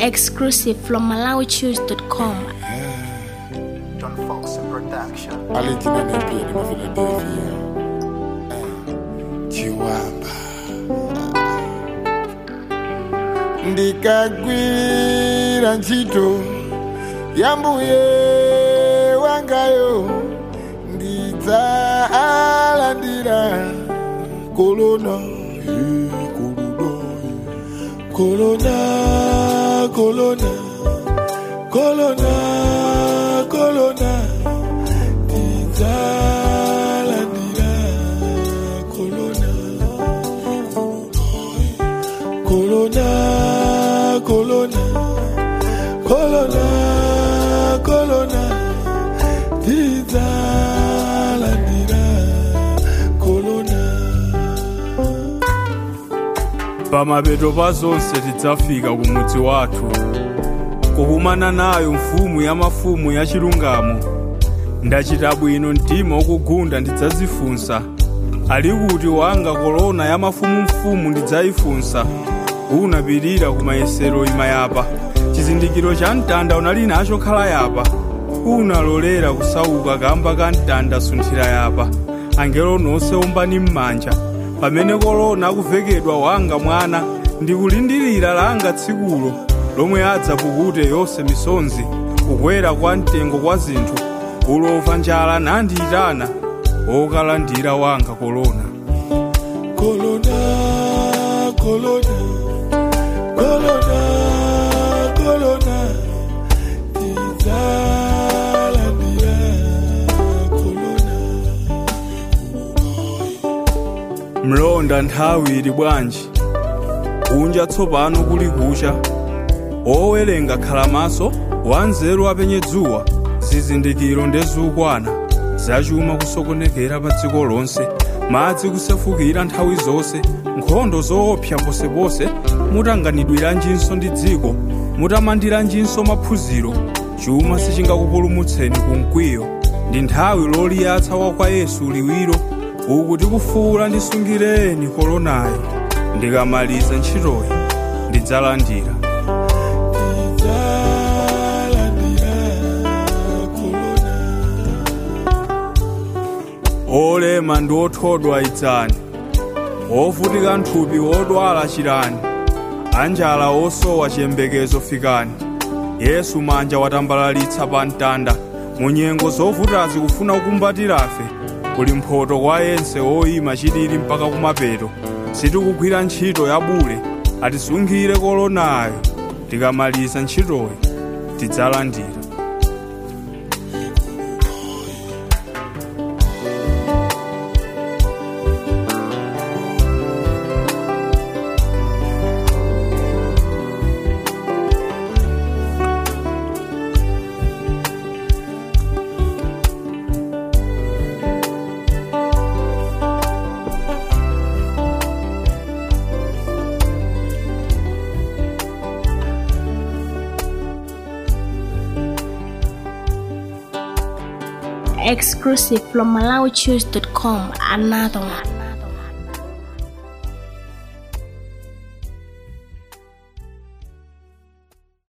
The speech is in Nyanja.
Exclusive from MalawiChoose.com. John Fox Production. Valentina Nepia ni Philadelphia. Chiwamba. Ndikagwira ntchito ya mbuye wangayo ndidzalandira kolona eh, kolona eh, kolona kolona kolona kolona ndidzalandira kolona kolona kolona kolona kolona ndidzalandira kolona pamapeto pa zonse tidzafika ku mudzi wathu kukumana nayo mfumu ya mafumu ya chilungamo ndachita bwino mtima ukugunda ndidzazifunsa ali kuti wanga kolona ya mafumumfumu ndidzayifunsa unapirira ku mayesero imayapa chizindikiro cha mtanda unali nacho khala yapa unalolera kusauka kamba ka mtanda sunthira yapa angelo nonse ombani m'manja pamene kolona akuvekedwa wanga mwana ndikulindirira langa tsikulo lomwe adzapukute yonse misonzi kukwera kwa mtengo kwa zinthu ulova njala nandiyitana okalandira wanga kolona kolona kolona kolona kolona ndidzalandira kolona mlonda nthawi ili bwanji kunja tsopano kuli kucha owerenga khala maso wanzeru apenye dzuwa zizindikiro ndezukwana zachuma kusokonekera pa dziko lonse madzi kusefukira nthawi zonse nkhondo zoopsa posepose mutanganidwiranjinso ndi dziko mutamandiranjinso maphunziro chuma sichingakupulumutseni ku mkwiyo ndi nthawi loliyatsa wa kwa yesu liwiro uku tikufuwula ndisungireni kolonayo ndikamaliza ntchitoyi ndidzalandira ndidzalandira kolona olema ndi othodwa idzani ovutika nthupi odwala chirani anjala osowa chiyembekezo fikani yesu manja watambalalitsa pa mtanda mu nyengo zovutazi kufuna kukumbatirafe kuli mphoto kwa yense oyima chilili mpaka kumapeto sitikugwira ntchito ya bule atisungire kolonayo tikamaliza ntchitoyi tidzalandira Exclusive from MalawiChoose.com. Another one.